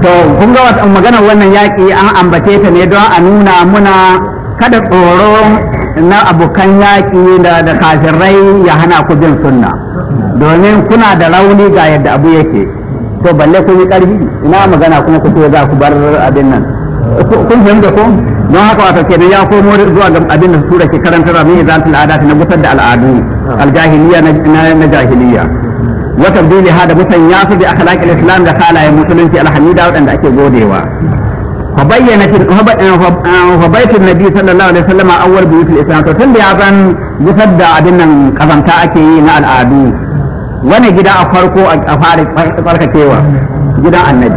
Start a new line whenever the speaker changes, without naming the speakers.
to kun ga wata maganar wannan yaƙi an ambace ta ne don a nuna muna kada tsoro na abokan yaƙi da da kafirai ya hana ku bin sunna domin kuna da rauni ga yadda abu yake to balle kun yi ƙarfi ina magana kuma ku ce za ku bar abin nan kun fahimta ko don haka wata kenan ya komo zuwa ga abin da sura ke karantar min izalatul adat na gusar da al'adu aljahiliya na jahiliya wa tabdili hada musanya su bi akhlaqil islam da halayen musulunci alhamida wadanda ake godewa fa bayyana fa baitul nabi sallallahu alaihi wasallam awwal buyutul islam to tun da ya zan gusar da abin nan kazanta ake yi na al'adu wani gida a farko a fara tsarkakewa gidan annabi